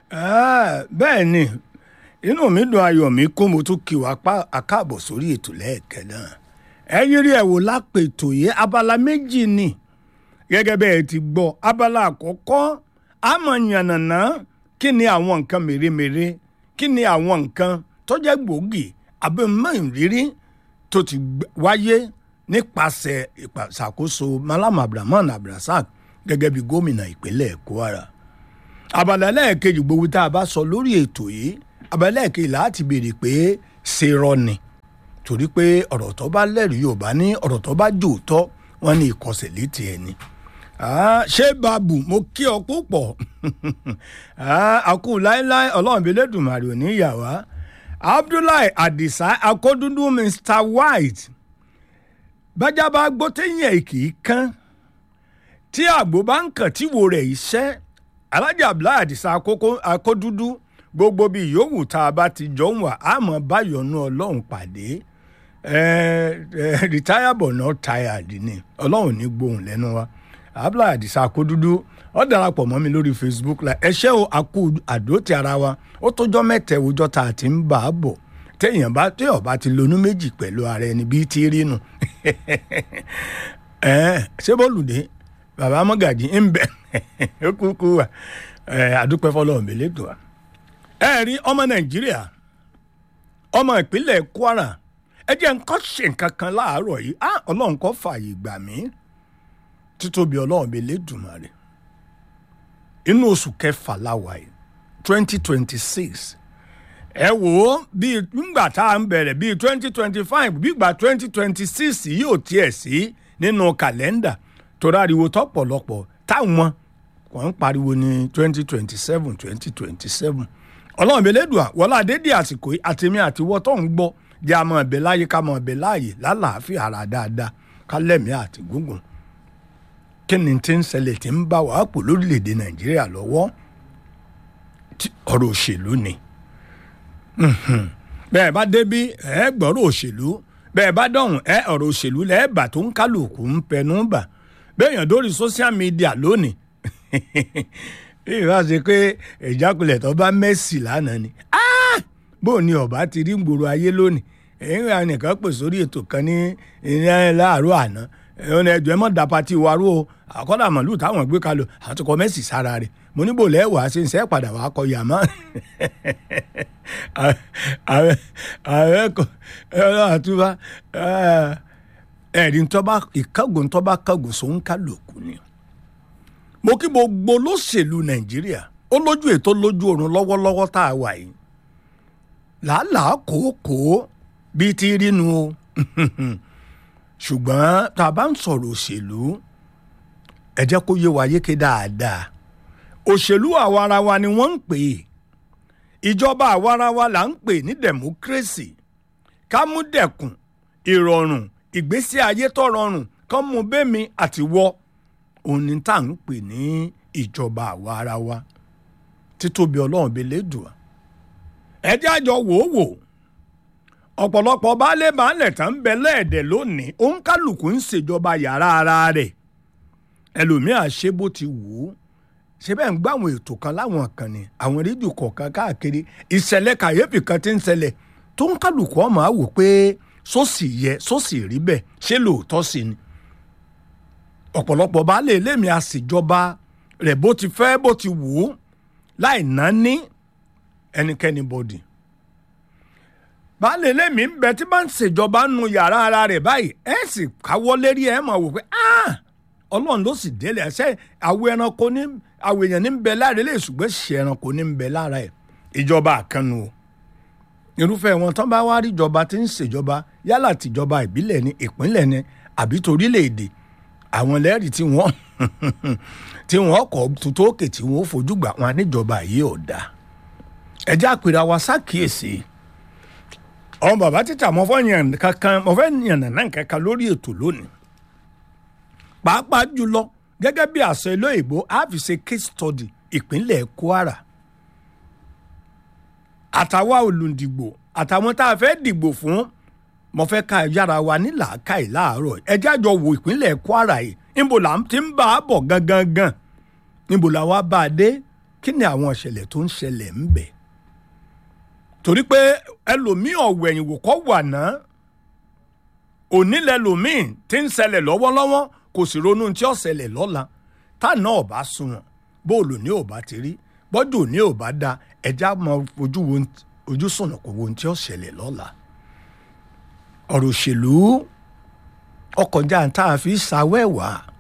bẹ́ẹ̀ ni inú mi dùn ayọ̀ mi kó mo tún kí wa pa àkáàbọ̀ sórí ètò lẹ́ẹ̀kẹ́ náà ẹ yírí ẹ̀ wò lápètò yìí abala méjì ni gẹ́gẹ́ bẹ́ẹ̀ ti gbọ́ abala àkọ́kọ́ àmọ́ yànnàná kí ni àwọn nǹkan mèremère kí ni àwọn nǹkan tó jẹ́ gbòógì abẹ́mọ́ ìrírí tó ti wáyé nípasẹ̀ ìṣàkóso Malam Abdulrahman Abdulrasaq gẹ́gẹ́ bí gómìnà ìpínlẹ̀ Kwara abala lẹ́ẹ̀kejì gbogbo tá a bá sọ lórí ètò yìí abala lẹ́ẹ̀kejì láti béèrè pé ṣe rọ ni torí pé ọ̀rọ̀ tó bá lẹ́rìí Yorùbá ní ọ̀rọ̀ tó bá jòótọ́ wọn ní ìkọsẹ̀ létí ẹni ṣé babu mo kí ọ púpọ̀ àkú láéláé ọlọ́run bí lẹ́dùnmarè ò ní yà wá Abdullahi Adisa akódúndú Mr White bájá bá gbọ́ téyìn ẹ̀ kì í kán tí àgbo bá ń kàn tí wo rẹ̀ iṣẹ́ alájà Abdullahi Adisa akódúndú gbogbo bí yòówù tá a bá ti jọ ń wà á mọ̀ báyọ̀nù ọlọ́run pàdé retire but not tired ni ọlọ́run ní gbóhùn lẹ́nu wa abdullahi adisa akódúdú ó darapọ̀ mọ́ mi lórí facebook la ẹṣẹ́ o àkú àdótì ara wa ó tọ́jọ́ mẹ́tẹ̀ òjọ́ tá a ti ń bà á bọ̀ téèyàn bá téèyàn bá ti lonú méjì pẹ̀lú ara ẹni bíi ti rí nu ṣé bọ́lùdé bàbá mọ́gàjì ń bẹ̀ ó kúkú wa àdúpẹ́ fọlọ́run mi lẹ́tọ̀ wa. ẹ rí ọmọ nàìjíríà ọmọ ìpínlẹ̀ kwara ẹ jẹ́ nǹkan ṣe nǹkan kan láàárọ̀ yìí ọlọ́run kó fààyè gbà mí títóbi ọlọ́run bíi lẹ́dùnmarè inú oṣù kẹfà láwa yìí twenty twenty six ẹ wò ó bíi nígbà tá à ń bẹ̀rẹ̀ bíi twenty twenty five bígbà twenty twenty six yóò tiẹ̀ sí nínú kàlẹ́ndà torí ariwo tọ́pọ̀lọpọ̀ táwọn kàn ń pariwo ní twenty twenty seven twenty twenty seven ọlọ́run bíi lẹ́dùn wọlé àdédé àsìkò àtẹ̀mí àtiwọ́ tó ń gbọ́ jẹ́ àmọ́ ẹ̀bẹ̀ láyé ká mọ̀ ẹ̀bẹ̀ láàyè lálàáfíà ara dáadáa kálẹ̀mí àti gúngùn kí ni tí ń ṣẹlẹ̀ tí ń bá wàá pò lórílẹ̀‐èdè nàìjíríà lọ́wọ́ ọ̀rọ̀ òṣèlú ni bẹ́ẹ̀ bá débí ẹ gbọ́rọ̀ òṣèlú bẹ́ẹ̀ bá dọ̀hùn ẹ ọ̀rọ̀ òṣèlú lẹ́ẹ̀bà tó ń kálukú ń pẹnu bà bẹ́ẹ̀yàn dórí social media lónìí ìwà ṣe pé ìjákulẹ̀ tó bá mẹ́sì lánàá ni bó ni ọba ti rí gbòòrò ayé lónìí èyí ra nìkan pè sórí ètò kan ní láàárọ̀ àná ẹ̀hún ẹ̀jọ̀ ẹ̀ mọ̀ da pati wa rú o àkọ́dà màlúù táwọn gbé kalẹ̀ àtúkọ̀ mẹ́sì sára rẹ̀ mo níbò lẹ́wàá ṣe ń sẹ́ padà wàá kọ yàmá ààrẹ kọ ẹ̀rọ àtúbà ẹ̀rí ntọ́ba ìkángun ntọ́ba kángun sóun kálukú ni mo kí gbogbo olóṣèlú nàìjíríà ó lójú ètò lójú oorun lọ́wọ́lọ́wọ́ tá a wà yìí làálàá kòókòó bíi ti rí nu o ṣùgbọ́n tá a bá ń sọ̀rọ̀ òṣèlú ẹ jẹ́ kó yé wa yéké dáadáa òṣèlú àwarawa ni wọ́n ń pè é ìjọba àwarawa là ń pè ní democracy kámúdẹ̀kùn ìrọ̀rùn ìgbésí ayé tó rọrùn kán mú bẹ́mi àti wọ́ òun ni tá à ń pè ní ìjọba àwarawa títóbi ọlọ́run bíi lẹ́dùá ẹ jẹ́ àjọ wò ó wò ọ̀pọ̀lọpọ̀ baálé baálẹ̀ tán ń bẹ lẹ́ẹ̀dẹ̀ lónìí òun kálukú ń ṣèjọba yàrá ara rẹ̀ ẹlòmíà ṣe bó ti wù ú ṣe bẹ́ẹ̀ ń gbọ́ àwọn ètò kan láwọn kan ni àwọn rédíò kọ̀ọ̀kan káàkiri ìṣẹ̀lẹ̀ kàyéfì kan ti ń ṣẹlẹ̀ tó ń kálukú ọmọ àwò pé sósì yẹ sósì rí bẹ́ẹ̀ ṣé lóòótọ́ sí ni ọ̀pọ̀lọpọ̀ baálé elémi àṣìjọba rẹ̀ bó ti fẹ́ bó ti wù ú láì náání ẹnikẹ́ni bọ́dì baálé lèmi ń bẹ tí bá ń ṣèjọba nu yàrá ara rẹ̀ báyìí ẹ sì káwọ́ lérí ẹ mọ̀ wò pé ọlọ́run ló sì délé ẹsẹ̀ àwọn ẹranko ní àwọn èèyàn ní ń bẹ lára ilé ìṣùgbọ́n ṣe ẹranko ní ń bẹ lára ẹ̀ ìjọba àkànnù o irúfẹ́ wọn tán bá wá rí ìjọba tí ń ṣèjọba yálà tìjọba ìbílẹ̀ ní ìpínlẹ̀ ní àbí torílẹ̀-èdè àwọn lẹ́rìí tí wọ́n tí wọ́n kọ́ tuntun òkè tí wọ́n fojú gbà wọn níjọba yìí ò dáa ẹjẹ́ àpèrè àwa ṣàkíyèsí ọmọ bàbá títà mo fẹ́ yàn kankan mo fẹ́ yàn nàná kankan lórí ètò lónìí pàápàá jùlọ gẹ́gẹ́ bí àṣẹ ilé ìbò a fi ṣe case study ìpínlẹ̀ Kwara àtàwa olùdìgbò àtàwọn tá a fẹ́ dìgbò fún mo fẹ́ ká yára wa ní làákàyè láàárọ̀ ẹjẹ́ àjọ wo ìpínlẹ̀ Kwara yìí níbo là ń ti ń bá a bọ̀ gangan gan níbo là wá bá a dé kí ni àwọn ìṣẹ̀lẹ̀ tó ń ṣẹlẹ̀ ń bẹ̀ torí pé ẹlòmíì ọ̀wẹ̀yìn wò kọ́ wà náà òní lẹlòmíì tí ń ṣẹlẹ̀ lọ́wọ́lọ́wọ́ kò sì ronú tí ó ṣẹlẹ̀ lọ́la táà ọ̀bá sunwọ̀n bóòlù ní ọ̀bá ti rí bọ́dù ní ọ̀bá da ẹja mọ ojú wo ojú sùnà kò wo ohun tí ó ṣẹlẹ̀ lọ́la ọ̀rọ̀ òṣèlú ọkọ̀já tá a fi ṣàwẹ́wàá